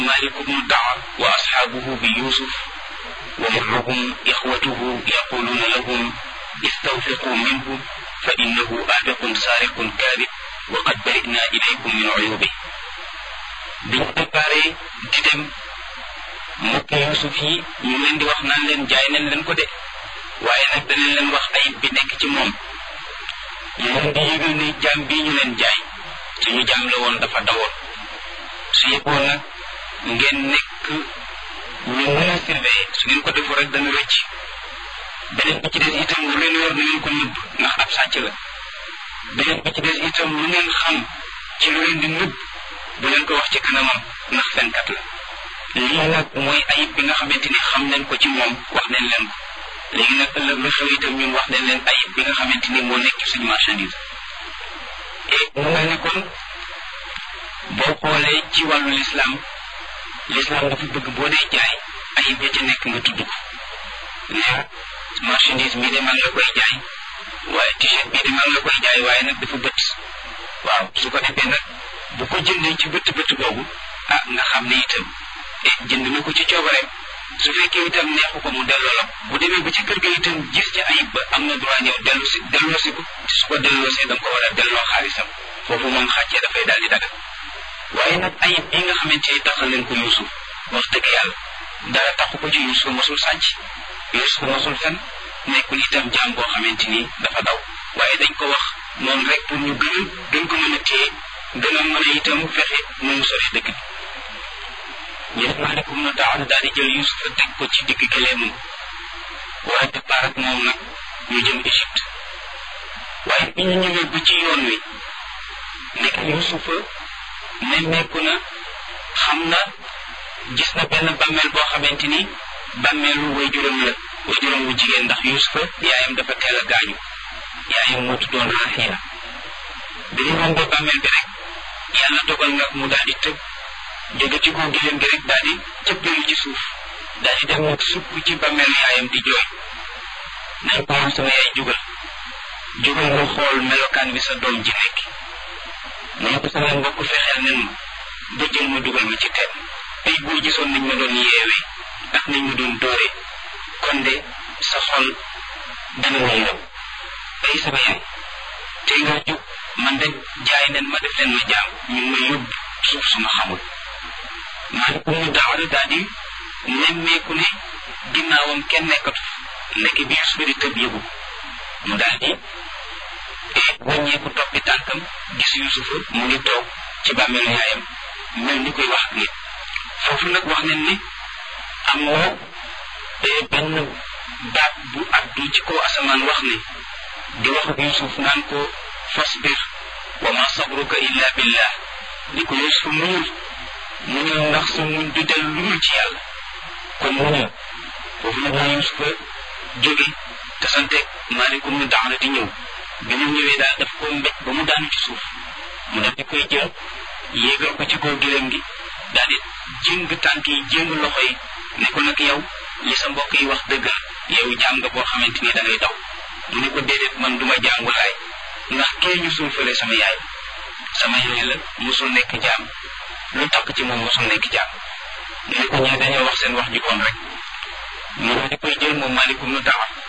مالك بن الدعاء وأصحابه بيوسف ومعهم إخوته يقولون لهم استوثقوا منه فإنه آبق سارق كاذب وقد برئنا إليكم من عيوبه biñ préparé di dem mbokk Yuusuf yi ñu leen di wax naan leen jaay nañ leen ko de waaye nag danañ leen wax ayib bi nekk ci moom ñu leen di yëgal ne jaam bii ñu leen jaay suñu jaam la woon dafa dawoon su yëgoon nag ngeen nekk ñu mën a surveiller su ngeen ko defu rek dana rëcc beneen bi ci des itam lu leen yor na ngeen ko nëbb ndax ab sàcc la beneen bi ci des itam lu ngeen xam ci lu leen di nëbb bu leen ko wax ci kanamam ndax fenkat la lii nag mooy ayib bi nga xamante ni xam nañ ko ci moom wax nañ leen ko léegi nag ëllëg lu xew itam ñun wax nañ leen ayib bi nga xamante ni moo nekk ci suñu marchandise et mu mel ni kon boo xoolee ci wàllu lislaam lislaam dafa bëgg boo dee jaay ayib ya ca nekk nga tudd ko ne marchandise bii de man la koy jaay waaye t-shirt bii de man la koy jaay waaye nag dafa bët waaw su ko defee nag bu ko jëndee ci bët bët boobu ah nga xam ne itam jënd na ko ci coobareem su fekkee itam neexu ko mu delloo la bu demee ba ci kër ga itam gis ci ayib ba am na droit ñëw dellu si delloo si ko su ko delloosee da nga ko war a delloo xaalisam foofu moom xàccee dafay daal di dagal waaye nag ayib bi nga xamante ni taxal leen ko Yuusuf wax dëgg yàlla dara taxu ko ci Yuusuf mosul sàcc Yuusuf mosul fen nekkul itam jaam boo xamante ni dafa daw waaye dañ ko wax noonu rek pour ñu gën a gën ko mën a téye gën a mën a itam fexe nu mu sori dëkk bi ñu maalikum na daal daal di jël Yuusufa teg ko ci digg gëleemam waaye départ ak moom nag ñu jëm Égypte waaye bi ñu ñëwee ba ci yoon wi nekk Yuusufa nemmeeku na xam na gis na benn bàmmeel boo xamante ni bàmmeelu waajuram la waajuram wu jigéen ndax Yuusufa yaayam dafa teel a gaañu yaayam moo tuddoon Raxiila bi ñu rombee bàmmeel bi rek yàlla dogal nag mu daal di tëb jóge ci kaw giléem gi rek daal di cëppeelu ci suuf daal di dem nag sukk ci bàmmeelu yaayam di jooy nañ ko sama yaay jugal jugal nga xool melokaan bi sa doom ji nekk nee ko sama mbokk fexeel nen ma ba jël ma dugal ma ci teen tey boo gisoon nañ ma doon yeewee ak nañ ma doon dóoree kon de sa xol dana ma yërëm ay sama yaay tey nga jug man de jaay nen ma def leen ma jaam ñu ma yóbbu suuf suma xamul maalikum mu daawale daal di nemmeeku ne ginnaawam kenn nekkatu nekk bi Yuusufa di tëb yëgu mu daal di wàññeeku toppi tànkam gis Yuusufa mu ngi toog ci bàmmeelu yaayam mel ni koy wax ak nit foofu nag wax nañ ne am na benn baat bu addu ci kaw asamaan wax ne di wax ak Yuusuf naan ko fasbir wa ma sabruka illa billah ni ko Yuusuf muñul muñul ndax sa muñ du del lu dul ci yàlla kon muñul foofu nag la Yuusufa jóge te santeeg maalikum nu daxala di ñëw bi mu ñëwee daal daf ko mbéj ba mu daanu ci suuf mu daf di koy jël yéegal ko ci kaw gëlëm gi daal di jëng tànk yi jëng loxo yi ne ko nag yow li sa mbokk yi wax dëgg yow jaam nga boo xamante ni da ngay daw mu ne ko déedéet man duma jaam walaay ndax kee ñu suul fële sama yaay sama yaay la musul nekk jaam lu takk ci moom musul nekk jaam mu ne ko ñee dañoo wax seen wax ju bon rek mu daal di koy jël moom maalikum nu dawa